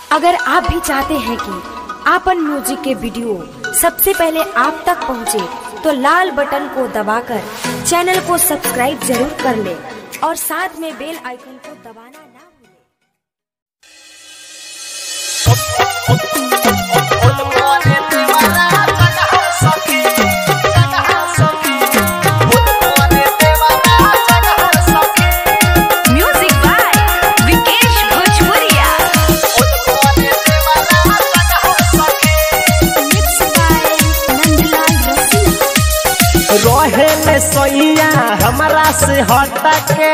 अगर आप भी चाहते हैं कि आपन म्यूजिक के वीडियो सबसे पहले आप तक पहुंचे, तो लाल बटन को दबाकर चैनल को सब्सक्राइब जरूर कर ले और साथ में बेल आइकन को दबाना ना भूलें। म्यूजिक बाय विकेश भोजपुरिया रहे ले सोइया हमरा से हटके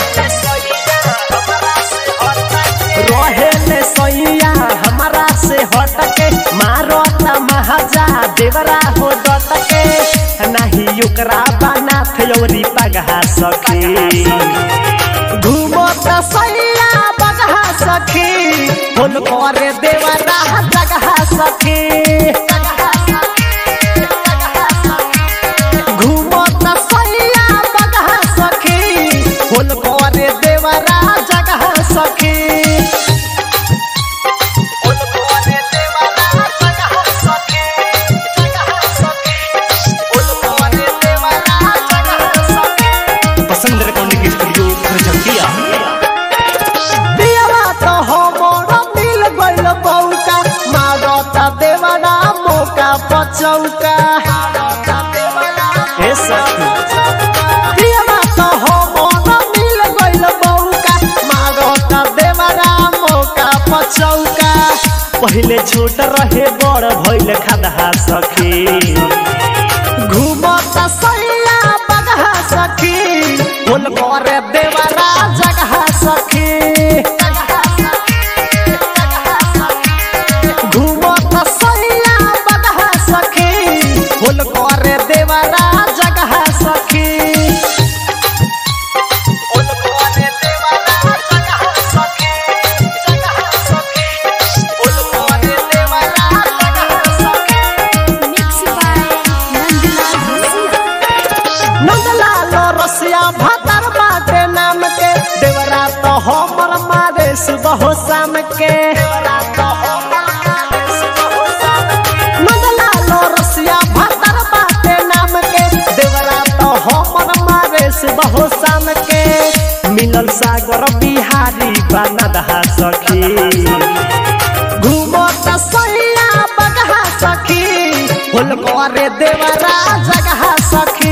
रहे ले सोइया हमरा से हटके मारो त महाजा देवरा हो डटके नाही ओकरा बना थयोरी पगहा सखी घूमो त सैया बगहा सखी फोन करे देवरा जगहा सखी घूमो त सैया बगहा सखी फूल करे देवरा जगह सखी फूल करे देवरा जगह सखी, जगह सखी। फूल करे देवरा जगह सखी। पसंद रिकॉर्डिंग स्टूडियो खरचंदिया पियवा तो हमर मिल गइल बौका मारो त देवरा मौका पचौका ए सखी पियवा तो हमर मिल गइल बौका मारो त देवरा मौका पचौका पहिले छोट रहे बड़ भइल खदहा सखी घूमत सैया बगहा सखी फूल करे देवरा जगह सखी घूमत सैया बगहा सखी फूल करे देवरा जगह सखी फूल करे देवरा जगह सखी, जगह सखी। फूल करे देवरा जगह सखी। नंदलाल रसिया भातर बाटे नाम के देवरा तो हमर मारे सुबह शाम के नंदलाल रसिया भातर बाटे नाम के देवरा तो हमर मारे सुबह शाम के मिलल सागर बिहारी बनदहा सखी घूमो त सैया बगहा सखी फूल करे देवरा जगह सखी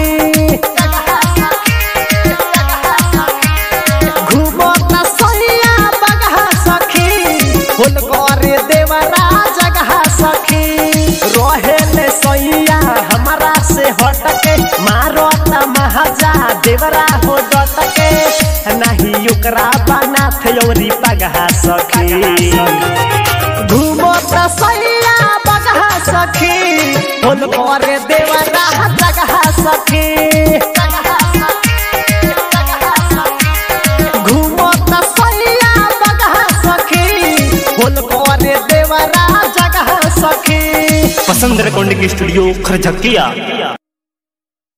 घूमो त सैया बगहा सखी फूल करे देवरा जगह सखी रहे ले सैया हमरा से हटके मारो त महाजा देवरा हो डटके नाही ओकरा बना थयोरी पगहा सखी घूमो त सैया बगहा सखी फूल करे देवरा जगह सखी घूमो त सैया बगहा सखी फूल करे देवरा जगह सखी पसंद रिकॉर्डिंग स्टूडियो खरचंदिया